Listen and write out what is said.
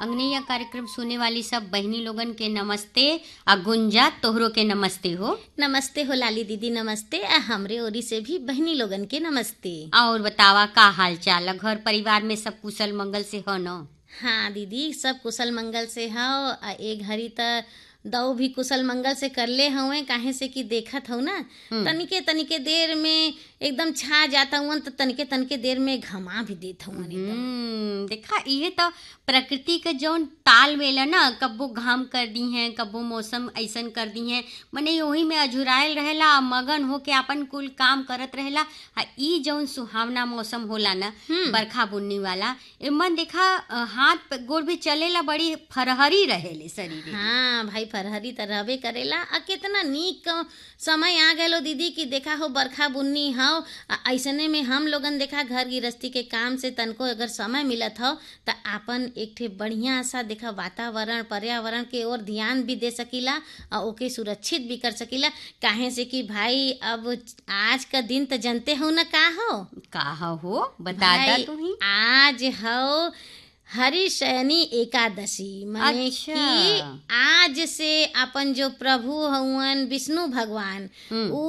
अंगनैया कार्यक्रम सुने वाली सब बहनी लोगन के नमस्ते आ गुंजा तोहरो के नमस्ते हो नमस्ते हो लाली दीदी नमस्ते आ हमरे ओरी से भी बहनी लोगन के नमस्ते और बतावा का हाल चाल है? घर परिवार में सब कुशल मंगल से हो न हाँ दीदी सब कुशल मंगल से हौ आ ए घड़ी त दऊ भी कुशल मंगल से करले हवे काहे से कि देखत हौ ना तनिके तनिके देर में एकदम छा जाता हुआ तो तनिके तनिके देर में घमा भी देत हवन हम्म, देखा ये तो प्रकृति के जौन ताल मेल है ना कब्बो घाम कर दी हैं कब्बो मौसम ऐसन कर दी हैं मने वही में अझुरायल रहेला आ मगन होके अपन कुल काम करत रहेला आ ई जौन सुहावना मौसम होला ना बरखा बुन्नी वाला एमन देखा अ, हाथ पे- गोड़ भी चलेला बड़ी फरहरी रहेले शरीर हाँ भाई फरहरी त रहबे करेला आ कितना नीक क- समय आ गलो दीदी कि देखा हो बरखा बुन्नी हौ आ ऐसने में हम लोगन देखा घर गृहस्थी के काम से तनको अगर समय मिलत हो त आपन एक ठे बढ़िया सा देखा वातावरण पर्यावरण के ओर ध्यान भी दे सकीला आ ओके सुरक्षित भी कर सकीला काहे से कि भाई अब आज का दिन त जनते हो ना का हो का हो बता दा भाई, तू ही आज हो हरिशयनी एकादशी माने अच्छा। कि आज से अपन जो प्रभु हवन विष्णु भगवान हम्म। उ